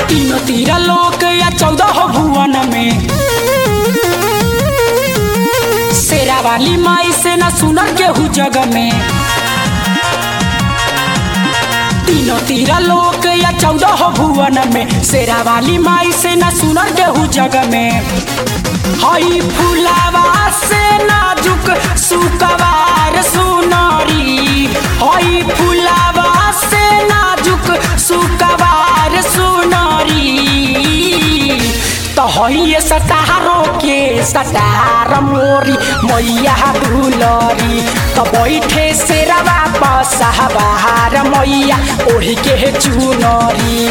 तीनों तीरा लोक या चौदह भुवन में शेरा वाली माई से न सुनर केहू जग में तीनों तीरा लोक या चौदह भुवन में शेरा वाली माई से न सुनर केहू जग में हई फुलावा से नाजुक सुकवार सुनरी हई फुलावा से नाजुक सुकवार सुनरी तो हई सटारो के सटार मोरी मैया दुलरी तो बैठे से रवा पसहबार मैया ओढ़ के चुनरी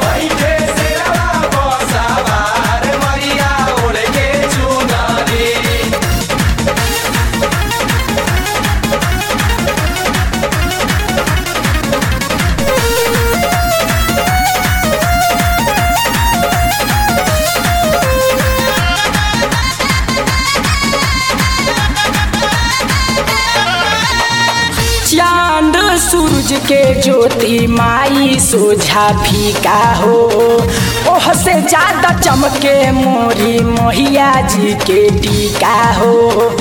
चांद सूरज के ज्योति माई सोझा फीका हो ओह से ज्यादा चमके मोरी मोहिया जी के टीका हो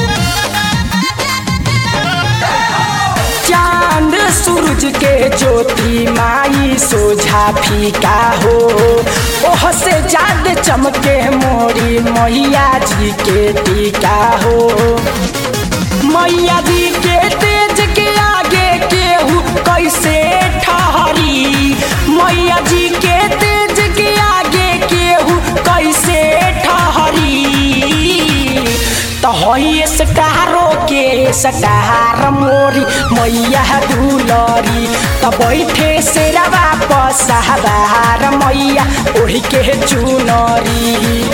चांद सूरज के ज्योति माई सोझा फीका हो ओह से ज्यादा चमके मोरी मैया जी के टीका हो मैया जी के तेज के आगे केहू कैसे ठहरी मैया जी के तेज के आगे केहू कैसे ठहरी तो हई सटारो के सटार मोरी मैया दुलरी तो बैठे से रवा पसहबार मैया ओढ़ के चुनरी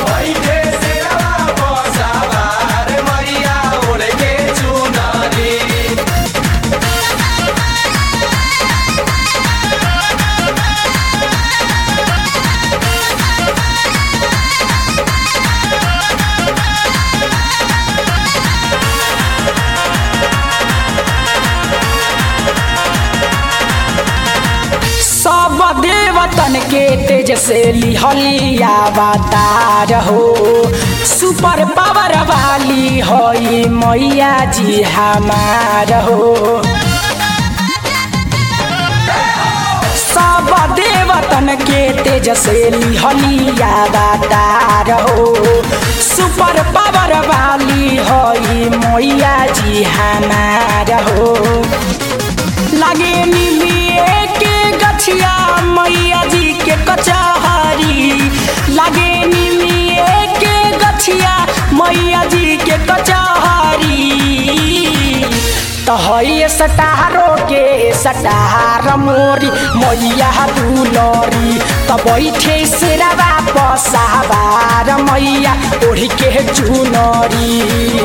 सब देवतन के तेज से लिहलिया अवतार हो सुपर पावर वाली होई मैया जी हमार हो सब देवतन के तेज से लिहलिया अवतार हो सुपर पावर वाली होई मैया जी हमार हो लगे निमिए के गछिया मैया जी के कचहरी लगे निमिए के गछिया मैया जी के कचहरी तो हई सटारो के सटार मोरी मैया दुलरी तो बैठे से रवा पसाबार मैया ओढ़ के चुनरी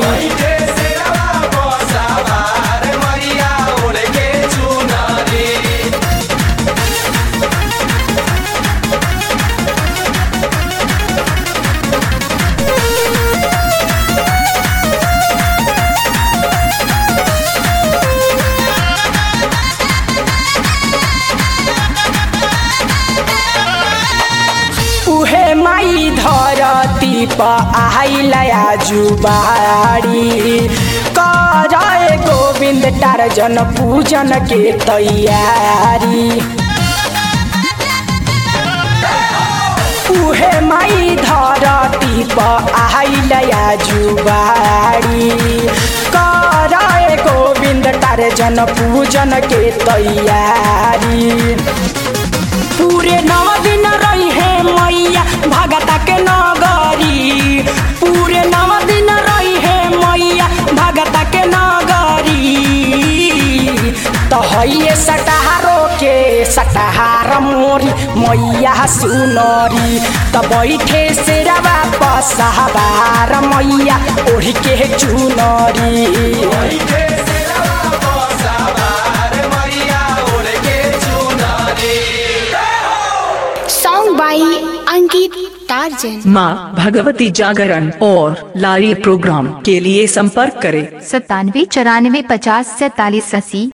उहे माई धरती पर आइलया जुबारी करे गोविंद टारजन पूजन के तैयारी उहे माई धरती पर आइलया जुबारी करे गोविंद टारजन पूजन के तैयारी पूरे नौ दिन रही है मैया भगता के नगरी पूरे नौ दिन रही है मैया भगता के नगरी तो हइये सटहारो के सटहार मोरी मैया सुनरी तो बैठे से रवा पसहबार मैया ओढ़ के चुनरी सॉन्ग बाई अंकित टार्जन माँ भगवती जागरण और लारी प्रोग्राम के लिए संपर्क करें सत्तानवे चौरानवे पचास सैतालीस अस्सी